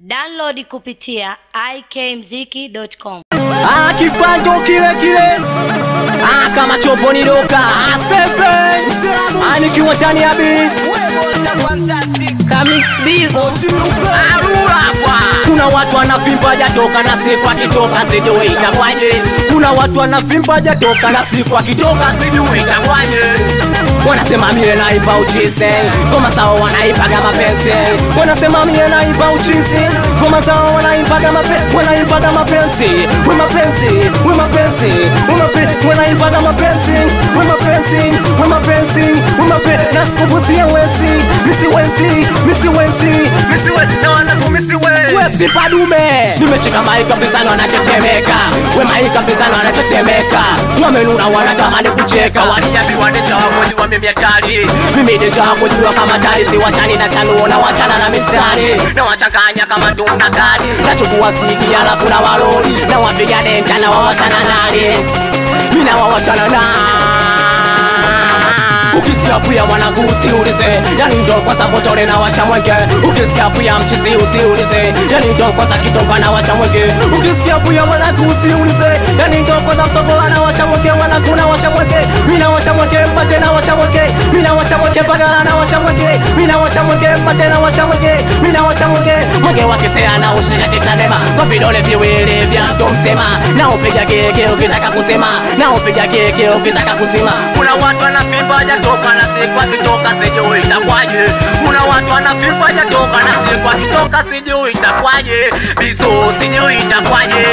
Download kupitia ikmziki.com. Ah, kifando kile kile ah, kama chopo ni doka ah, sefe ah, nikiwa ndani ya beat Arura kwa. kuna watu wanavimba jatoka na siku akitoka sijui itakwaje kuna watu wanavimba jatoka na siku akitoka sijui itakwaje wanasema mie naiba uchizi ngoma zao wanaipaga mapenzi wanasema mie naiba uchizi ngoma zao wanaipaga mapenzi wanaipaga mapenzi we mapenzi we mapenzi we mapenzi wanaipaga mapenzi we mapenzi we mapenzi we mapenzi na sikubusia wezi misiwezi misiwezi misiwezi na wanaku misiwezi wezi padume nimeshika maika mpizano wanatetemeka we maika mpizano wanatetemeka wamenuna wanatamani kucheka waliambiwa necha wamoji wamemiatari mimi necha kujua kama tari si wachani na chanuo na wachana na mistari na wachanganya kama tuna kari nachukua siki alafu na waloli na wapiga denta na wawashana nani mina wawashana na ukisikia pia mwanangu usiulize yani ndo kwanza motore na washa mwenge ukisikia pia mchizi usiulize yani ndo kwanza kitoka na washa mwenge ukisikia pia mwanangu usiulize yani ndo kwanza msokola na washa mwenge mwanangu na washa mwenge mina washa mwenge mpate na washa mwenge mina washa mwenge pagala na washa mwenge mina washa mwenge mpate na washa mwenge mina washa mwenge mwenge wakisea na ushika kitandema kwa vidole viwili vya mtu mzima na upiga keke ukitaka kusema na upiga keke ukitaka kuzima kuna watu wanavimba hajatoka na siku akitoka sijui itakwaje kuna watu wanavimba hajatoka na siku akitoka sijui itakwaje biso sijui itakwaje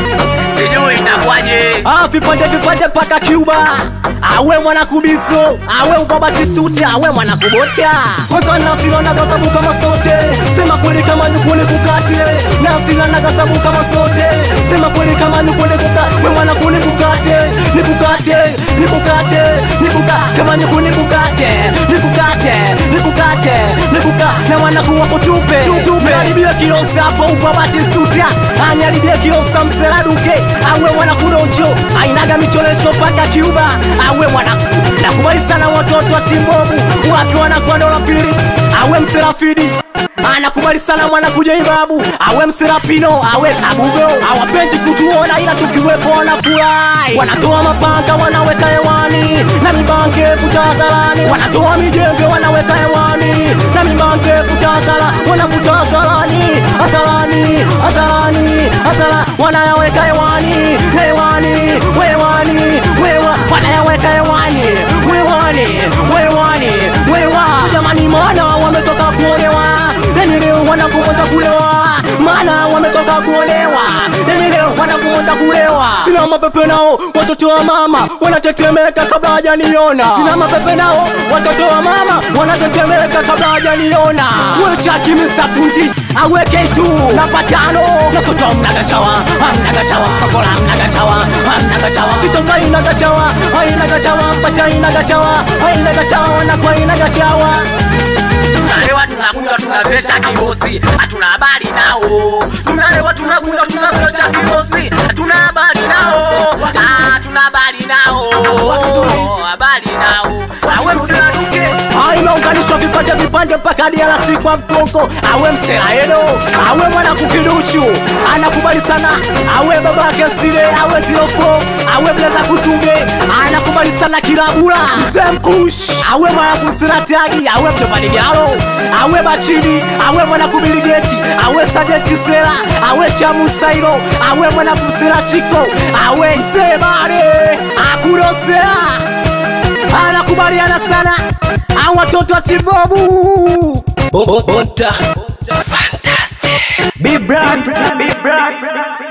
sijui itakwaje ah, vipande vipande mpaka Cuba awe mwana kubiso awe ubabatisuti awe mwana kubota kwanza nasila na gazabu kama sote sema kweli kama nyukule kukate nasila na gazabu kama sote sema kweli kama nyukule kukate we mwana kule kukate nikukate nikukate nikuka kama nyukule kukate nikukate nikukate nikuka na mwana kuwa kutupe tupe haribia kiosa hapo ubabatisuti aniharibia kiosa mseladuke awe mwana kudonjo ainaga micholesho mpaka Cuba awe mwana nakubali sana watoto wa timbobu wapi wanakuwa dola pili awe mserafidi anakubali sana mwana kuja ibabu awe mserapino awe kabugo awapendi kutuona ila tukiwepo wanafurahi wanatoa mapanga wanaweka hewani na mibange kutazalani wanatoa mijembe wanaweka hewani na mibange kutazala wanavuta azalani azalani azalani azala wanayaweka hewani hewani wewani wewa wanayaweka hewani wewani wewani wewa jamani maana wametoka kuolewa yani leo wanakumonda kulewa maana wametoka kuolewa yani leo wanakumonda kulewa sina mapepe nao watoto wa mama wanatetemeka kabla hajaniona sina mapepe nao watoto wa mama wanatetemeka kabla hajaniona wechaki Mr. Fundi aweke tu na patano na kutoa mnagachawa mnagachawa msokola mnagachawa mnagachawa kitoka inagachawa inagachawa mpata inagachawa inagachawa na kwa inagachawa tunalewa tunakunywa tunavesha kibosi hatuna habari nao tunalewa tunakunywa tunavesha kibosi hatuna habari nao Ah, tuna habari nao habari nao awe mseladuke imeunganishwa vipande vipande mpaka DRC kwa mkongo awe mselaedo awe mwana kukiduchu anakubali sana awe babake sile awe zilofo awe bleza kuzuge anakubali sana kilabula mzee mkush awe mwana kumsiratagi awe mtobanigalo awe bachini awe mwana kubiligeti awe sajenti sera awe chamustailo awe mwana kumsira chiko awe msebare akurosea anakubaliana sana au watoto wa chibobu bota fantastic big brand big brand